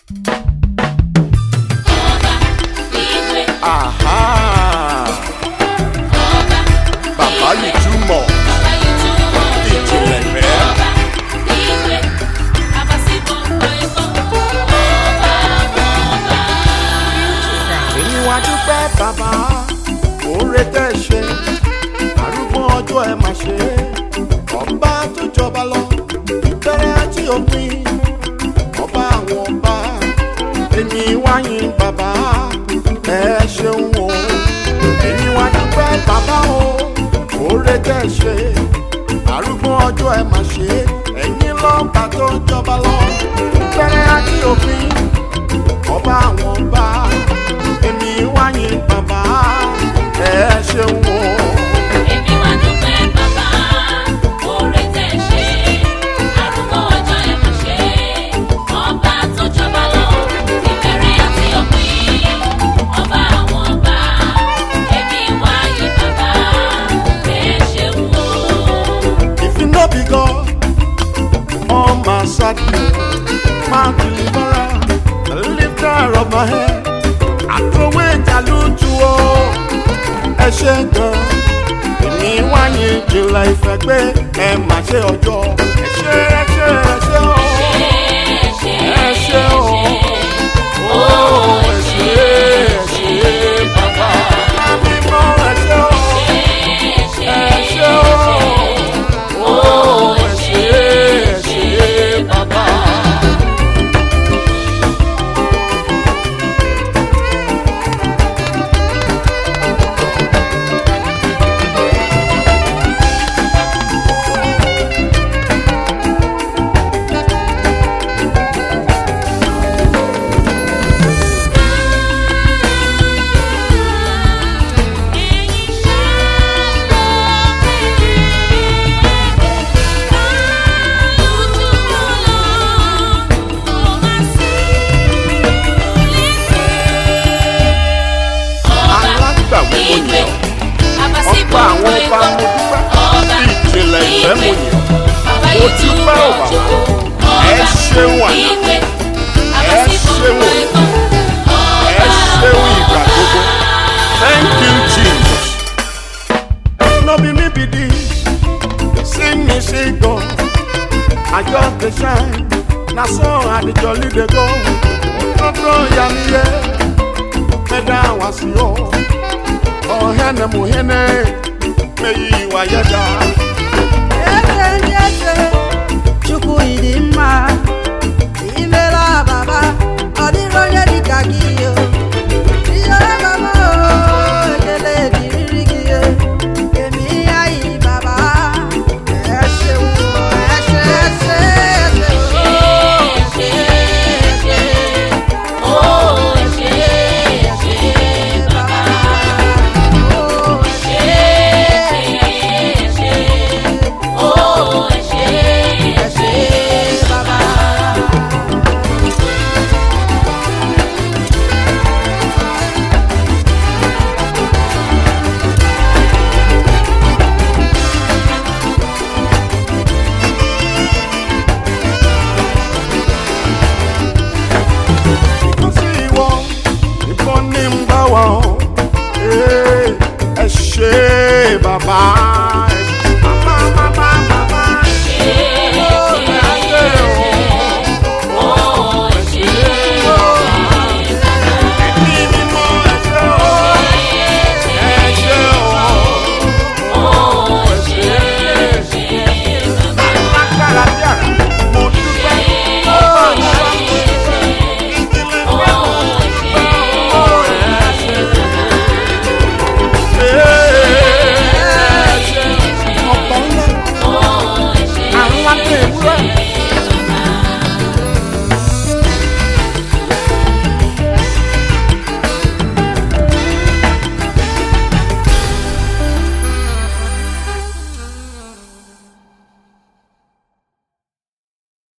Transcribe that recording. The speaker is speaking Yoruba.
ọba ìwé Aha! ọba Bàbá yìí túmọ̀ ọba ìtumọ̀ ìjìnlẹ̀ ìfẹ́. ọba ìwé abasibọ̀ ọ̀ẹ́kọ́ ọba ọba. Èmi wá dúpẹ́ bàbá, oore tẹ́ ṣe, arúgbó ọjọ́ ẹ máa ṣe. Ọba tó jọba lọ, ìbẹ̀rẹ̀ àti òpin, ọba àwọn ọba. Èmi wá yìn bàbá, ẹ ṣeun o. Èmi wá dúpẹ́ bàbá o, oore tẹ́ ṣe, arúgbó ọjọ́ ẹ máa ṣe. Ẹ̀yin lọ́ba tó jọba lọ, ìbẹ̀rẹ̀ àti òpin ọba àwọn ọba èmi wáyé bàbá ẹ ṣeun o. Èmi wá dúpẹ́ bàbá, oore tẹ̀ ṣe, arúgbó ọjọ́ ẹ̀ mọ̀ ṣe, ọba tó jọba lọ, ìbẹ̀rẹ̀ àti òpin, ọba àwọn ọba. Èmi wá yìn bàbá, ẹ ṣeun o. if you no be God on my side my deliverer the lifter of my head àtòwé ìjàlùtù o ẹ ṣe gan èmi wáyé jìnlẹ̀ ìfẹ́ pé ẹ má ṣe ọjọ́ ẹ ṣe ẹ ṣe ẹ ṣe o Ẹ ṣé, ẹ ṣe o. Ó ẹ ṣé ẹ ṣé bàbá mímọ́ ẹ ṣé o. ẹ ṣé, Ẹ ṣé o. Ó ẹ ṣé ẹ ṣé bàbá. Alágbàwí mo yàn ọba àwọn ọba mo dúpẹ́ ìjìnlẹ̀ ìfẹ́ mo yàn mo dúpẹ́ ò bàbá ẹ ṣeun àná ẹ ṣeun òní ẹ ṣeun ìgbà gbogbo thank you jesus. no be me be this see me see god i just dey shine na so i dey jolly dey go òtútù yamiye mẹ́ta wá sí o ọ̀hẹ́nẹ̀ mọ̀hẹ́nẹ̀ mẹ́yì wáyé dá. Eze ndị eze, Chukwu ịdị mma